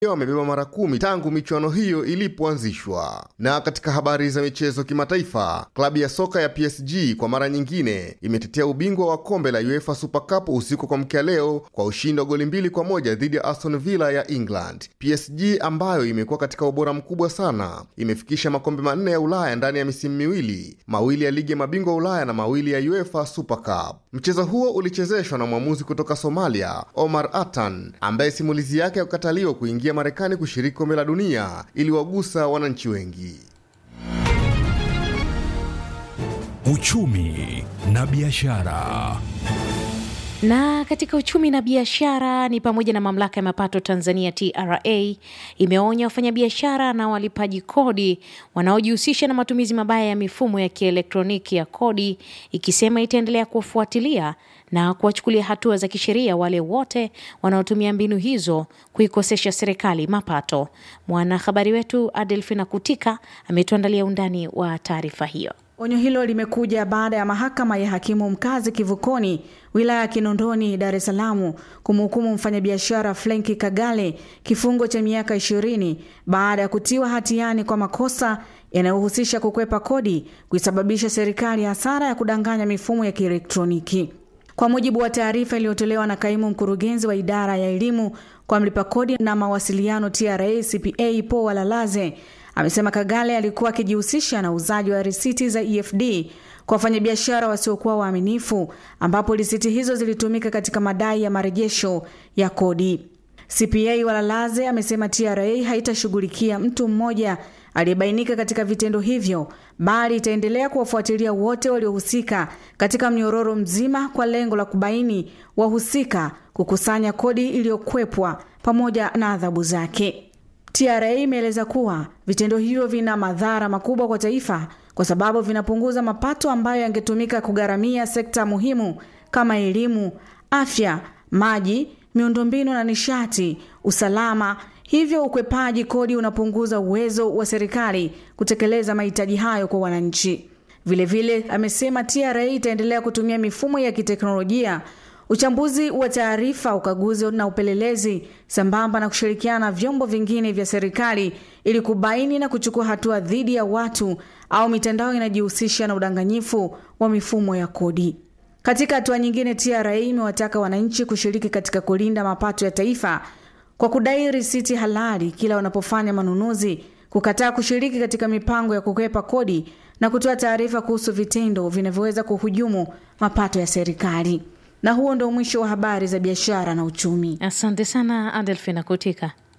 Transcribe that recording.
wamebeba mara kumi tangu michuano hiyo ilipoanzishwa. Na katika habari za michezo kimataifa, klabu ya soka ya PSG kwa mara nyingine imetetea ubingwa wa kombe la UEFA Super Cup usiku kwa mkia leo kwa ushindi wa goli mbili kwa moja dhidi ya Aston Villa ya England. PSG ambayo imekuwa katika ubora mkubwa sana imefikisha makombe manne ya Ulaya ndani ya misimu miwili, mawili ya ligi ya mabingwa Ulaya na mawili ya UEFA Super Cup. Mchezo huo ulichezeshwa na mwamuzi kutoka Somalia, Omar Atan, ambaye simulizi yake ya kukataliwa kuingia Marekani kushiriki kombe la dunia iliwagusa wananchi wengi. Uchumi na biashara. Na katika uchumi na biashara ni pamoja na mamlaka ya mapato Tanzania TRA imeonya wafanyabiashara na walipaji kodi wanaojihusisha na matumizi mabaya ya mifumo ya kielektroniki ya kodi, ikisema itaendelea kuwafuatilia na kuwachukulia hatua za kisheria wale wote wanaotumia mbinu hizo kuikosesha serikali mapato. Mwanahabari wetu Adelfina Kutika ametuandalia undani wa taarifa hiyo. Onyo hilo limekuja baada ya mahakama ya hakimu mkazi Kivukoni wilaya ya Kinondoni Dar es Salaam kumhukumu mfanyabiashara Frenki Kagale kifungo cha miaka ishirini baada ya kutiwa hatiani kwa makosa yanayohusisha kukwepa kodi kuisababisha serikali hasara ya kudanganya mifumo ya kielektroniki. Kwa mujibu wa taarifa iliyotolewa na kaimu mkurugenzi wa idara ya elimu kwa mlipa kodi na mawasiliano TRA CPA Paul Walalaze amesema Kagale alikuwa akijihusisha na uuzaji wa risiti za EFD kwa wafanyabiashara wasiokuwa waaminifu, ambapo risiti hizo zilitumika katika madai ya marejesho ya kodi. CPA Walalaze amesema TRA haitashughulikia mtu mmoja aliyebainika katika vitendo hivyo, bali itaendelea kuwafuatilia wote waliohusika katika mnyororo mzima kwa lengo la kubaini wahusika, kukusanya kodi iliyokwepwa pamoja na adhabu zake. TRA imeeleza kuwa vitendo hivyo vina madhara makubwa kwa taifa kwa sababu vinapunguza mapato ambayo yangetumika kugharamia sekta muhimu kama elimu, afya, maji, miundombinu na nishati, usalama. Hivyo ukwepaji kodi unapunguza uwezo wa serikali kutekeleza mahitaji hayo kwa wananchi. Vilevile vile, amesema TRA itaendelea kutumia mifumo ya kiteknolojia uchambuzi wa taarifa, ukaguzi na upelelezi sambamba na kushirikiana na vyombo vingine vya serikali ili kubaini na kuchukua hatua dhidi ya watu au mitandao inajihusisha na udanganyifu wa mifumo ya kodi. Katika hatua nyingine, TRA imewataka wananchi kushiriki katika kulinda mapato ya taifa kwa kudai risiti halali kila wanapofanya manunuzi, kukataa kushiriki katika mipango ya kukwepa kodi na kutoa taarifa kuhusu vitendo vinavyoweza kuhujumu mapato ya serikali. Na huo ndo mwisho wa habari za biashara na uchumi. Asante sana Adelfina Kutika.